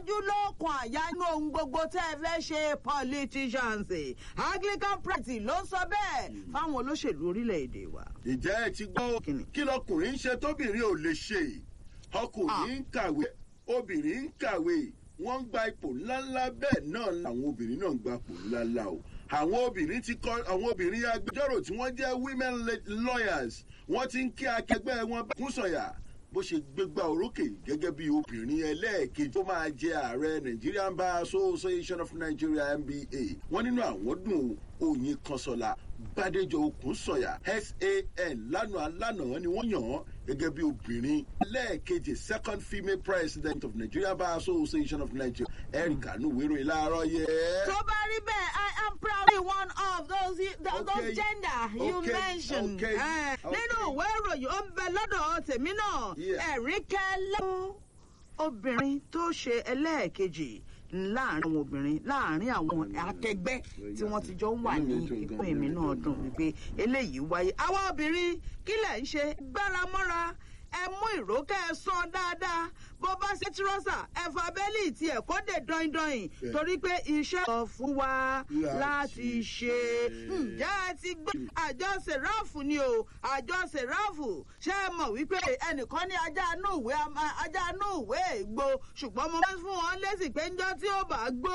ojúlókun àyà inú ohun gbogbo tẹ́ ẹ fẹ́ ṣe politicians anglican practice ló ń sọ bẹ́ẹ̀ fáwọn olóṣèlú orílẹ̀-èdè wa. ìjẹ́ ẹ ti gbọ́ Kíni? kí lọkùnrin ń ṣe tóbìnrin ò lè ṣe ọkùnrin ń kàwé obìnrin ń kàwé wọ́n ń gba ipò ńláńlá bẹ́ẹ̀ náà làwọn obìnrin náà ń gba ipò ńláńlá o àwọn obìnrin ti kọ àwọn obìnrin agbẹjọ́rò tí wọ́n jẹ́ women le- lawyers wọ́n ti ń kí akẹgbẹ́ wọn bá kún sọ̀yà bó ṣe gbégbá orókè gẹ́gẹ́ bí obìnrin ẹlẹ́ẹ̀kejì tó máa jẹ ààrẹ nigerian bar association of nigeria nba wọ́n nínú àwọn dùn oyin kanṣọ́la bàdéjọ okùn sọ̀yà san lánàá lánàá ni wọ́n yàn án gẹ́gẹ́ bí obìnrin ẹlẹ́ẹ̀kejì second female president of nigeria bar association of nigeria erica nuwero ìlàrọ̀ yẹ. tó bá rí bẹ́ẹ̀ i am proudly one of those, those Okay. gender you Okay. mentioned. Okay. Eh, Okay. nínú ìwé ìròyìn ó ń bẹ lọ́dọ̀ tèmi náà Yeah. ẹ̀rí kẹ́lẹ́ obìnrin tó ṣe ẹlẹ́ẹ̀kejì láàrin àwọn obìnrin láàrin àwọn akẹgbẹ́ tí wọ́n ti jọ ń wà ní ipò èmi náà dùn wípé eléyìí wáyé. àwọn obìnrin kílẹ̀ ń ṣe gbára mọ́ra ẹ mú ìrókẹ́ ẹ sán dáadáa bó bá ṣe tírọ́sà ẹ fa bẹ́lí tí ẹ kó dé dọ́indọ́in Yeah. torí pé iṣẹ́ sọ fún wa Láti láti ṣe ǹjẹ́ ẹ ti gbé àjọ sèráàfù ni o àjọ sèráàfù ṣé ẹ mọ̀ wípé ẹnìkan ní ajá inú ìwé ama- ajá inú ìwé ègbò ṣùgbọ́n mo máa ń fún wọn lésì pé ńjọ́ tí ó bá gbó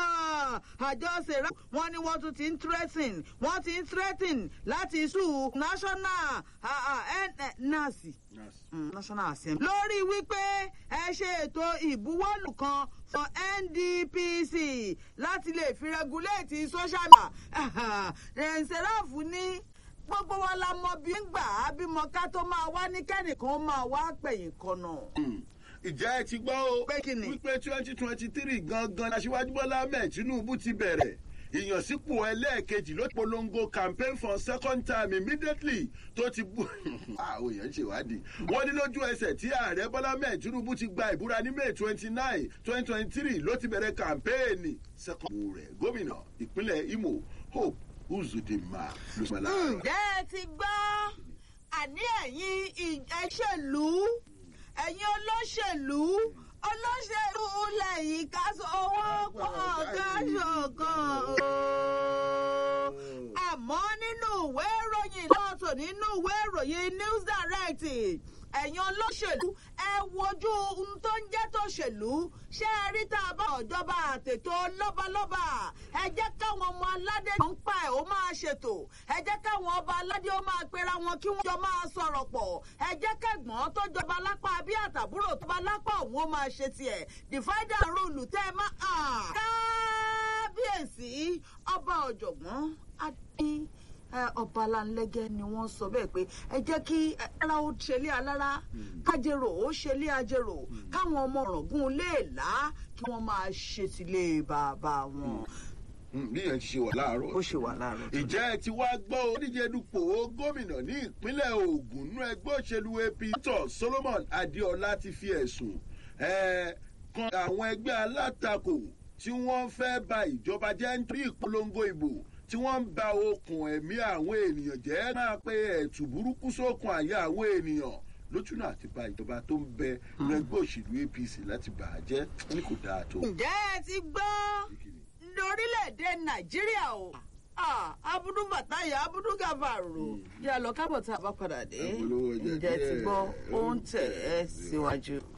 ah, àjọ sèráàfù wọn ni wọ́n tún ti ń threaten wọ́n ti ń threaten láti sùn national ah, ah, N- eh, nasi mm, national assembly. lórí wípé ẹ ṣe ètò ìbuwọ́lù kan fún ndpc láti lè fi regulate social media ṣẹ̀ráàfù ní gbogbo wa la mọ bí ń gbà á bímọ ká tó máa wá ní kẹ́nìkan ó máa wá pẹ̀yìn kọ̀nà. ìjẹ́ ẹ ti gbọ́ o Pé kí ni? wípé twenty twenty three gangan aṣíwájú bọ́lá ahmed tinubu ti bẹ̀rẹ̀ ìyànsípò ẹlẹ́ẹ̀kejì ló polongo campaign for second time immediately tó ti bú àwọn èèyàn ń ṣèwádìí wọ́n ní lójú ẹsẹ̀ tí ààrẹ bọ́lá ahmed tinubu ti gba ìbúra ní may twenty nine twenty twenty three ló ti bẹ̀rẹ̀ campaign second rẹ̀ gómìnà ìpínlẹ̀ imo hope uzudinma ló sọ láàárọ̀. ǹjẹ́ ẹ ti gbọ́ àní ẹ̀yin ìṣèlú ẹ̀yin olóṣèlú olóṣèlú lẹ́yìn ká sọ owó pọ̀ ká ṣọ̀kan o. àmọ́ nínú ìwé ìròyìn lọ́tọ̀ nínú ìwé ìròyìn news direct ẹ̀yin olóṣèlú ẹ wojú ohun tó ń jẹ́ tòṣèlú ṣé ẹ rí tá a bá ọ̀jọba àtètò lọ́balọ́ba ẹ jẹ́ káwọn ọmọ aládé tó ń pa ẹ̀ ó máa ṣètò ẹ jẹ́ káwọn ọba aládé ó máa pera wọn kí wọ́n jọ máa sọ̀rọ̀ pọ̀ ẹ jẹ́ kẹ́gbọ́n tó jọba lápá bí àtàbúrò tó bá lápá òun ó máa ṣe tiẹ̀ divider rule tẹ́ ẹ máa kábíyèsí ọba ọ̀jọ̀gbọ́n adé ẹ, ọba alanlẹ́gẹ́ ni wọ́n sọ bẹ́ẹ̀ pé ẹ jẹ́ kí ẹ, ara ó ṣẹlẹ̀ alára kájèrò ó ṣẹlẹ̀ ajérò káwọn ọmọ ọ̀rọ̀gún lè là kí wọ́n máa ṣe sílé bàbá wọn. bí yẹn ti ṣe wà láàárọ̀ ó ṣe wà láàárọ̀ tó ìjẹ́ ẹ ti wá gbọ́ oníjẹ dupò gómìnà ní ìpínlẹ̀ ogun nínú ẹgbẹ́ òṣèlú ap tó solomon adéọlá ti fi ẹ̀sùn eh, kan àwọn ẹgbẹ́ alátakò tí wọ́n fẹ́ ba ìjọba jẹ́ nítorí ìpolongo ìbò tí wọ́n ń ba okùn ẹ̀mí àwọn ènìyàn jẹ́ máa pe ẹ̀tù burúkú sókun àyà àwọn ènìyàn lójúnà àti ba ìjọba tó ń bẹ nínú ẹgbẹ́ òṣèlú apc láti bà á jẹ́ ní kò dáa tó. ǹjẹ́ ẹ ti gbọ́ lórílẹ̀‐èdè nàìjíríà o Ah, abudu bàtáyà abudu gàfàrò yà lọ kábọ̀ tá a bá padà dé Àpolówó ọjà ǹjẹ́ ẹ ti díẹ̀. gbọ́ ó ń tẹ̀ ẹ́ síwájú.